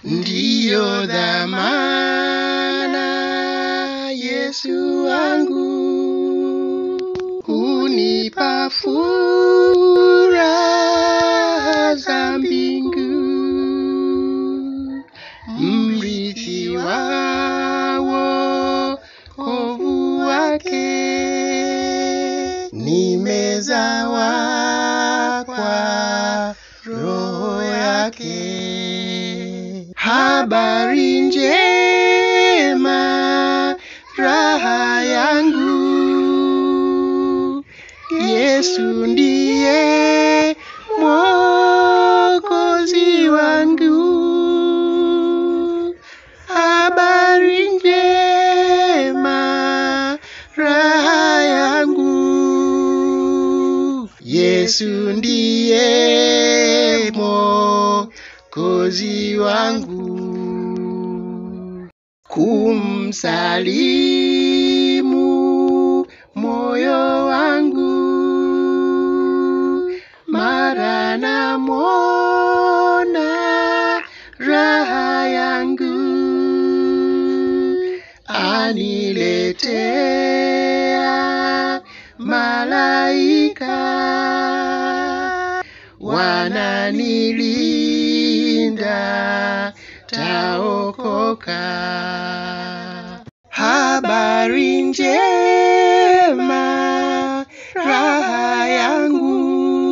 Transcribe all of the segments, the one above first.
ndiyo dhamana Yesu wangu hunipa furaha za mbingu mrithi wa wokovu wake nimezawa kwa roho yake habari njema raha yangu Yesu ndiye mwokozi wangu habari njema raha yangu Yesu ndiye mwokozi wangu kumsalimu moyo wangu mara namwona raha yangu aniletea malaika wananilinda taokoka habari njema raha yangu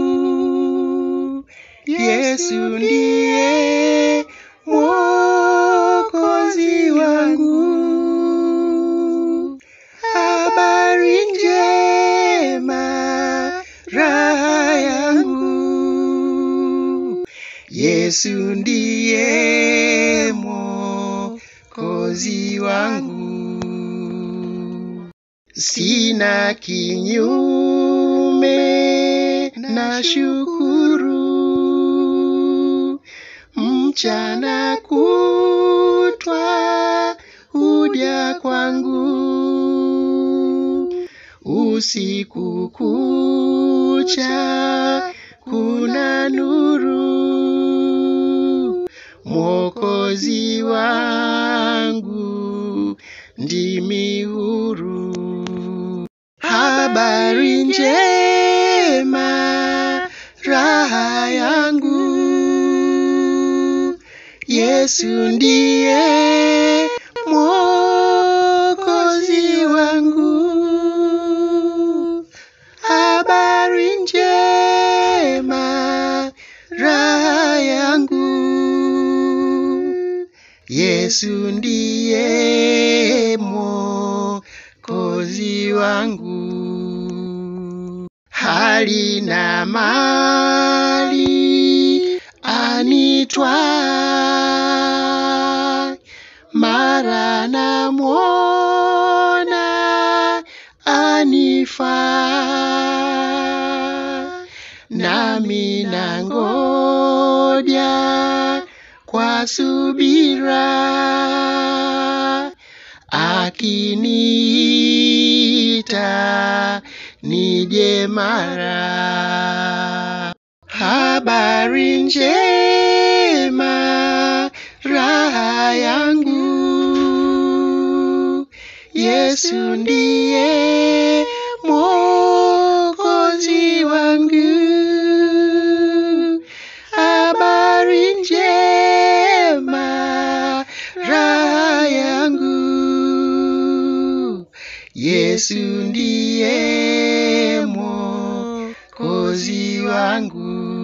Yesu ndiye mwokozi wangu habari njema raha yangu Yesu ndiye mwokozi wangu sina kinyume na shukuru mchana kutwa huja kwangu usiku kucha kuna nuru mwokozi wangu ndimi huru habari njema raha yangu Yesu ndiye mwokozi wangu habari njema raha yangu Yesu ndiye mwokozi wangu hali na mali anitwa mara namwona anifaa nami nangoja kwa subira akiniita nije mara habari njema raha yangu Yesu ndiye mwokozi wangu habari njema raha yangu Yesu ndiye mwokozi wangu